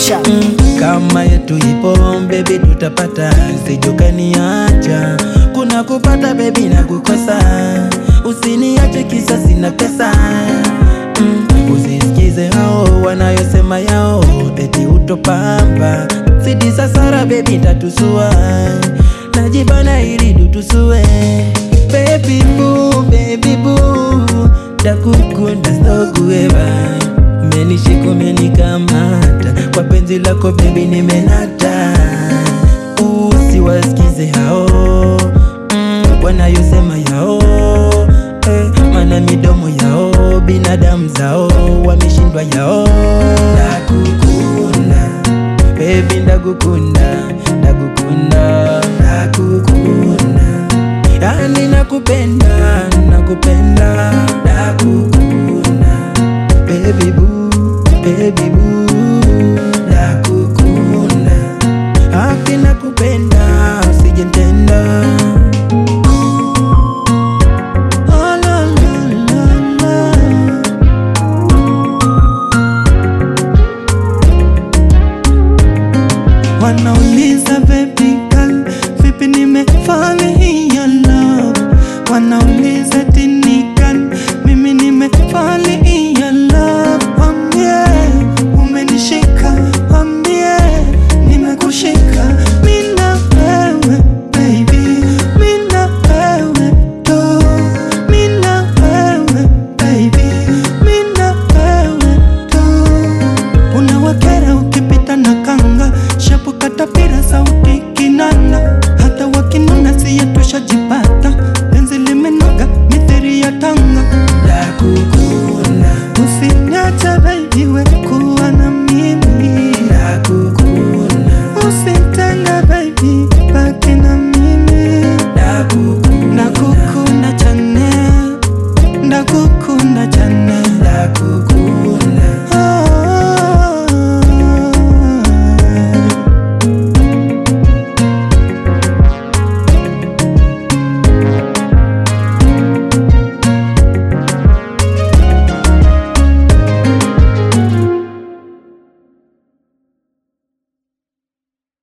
Production. kama yetu ipo bebi tutapata sijokaniacha kuna kupata bebi na kukosa usiniache kisa sina pesa mm, usisikize hao wanayosema yao eti utopamba sidi sasara bebi tatusua najibana ili dutusue baby boo, baby boo takukunda stokueva umenishika umenikamata kwa penzi lako bebi nimenata usiwasikize hao mm, wanayosema yao eh, mana midomo yao binadamu zao wameshindwa yao nakukunda bebi ndakukunda ndakukunda ndakukunda yani nakupenda nakupenda nakukunda baby boo baby boo nakukunda haki nakupenda usijentenda Oh, la, la, la, la. Wanauliza baby girl, vipi nimefall in your love? Wanauliza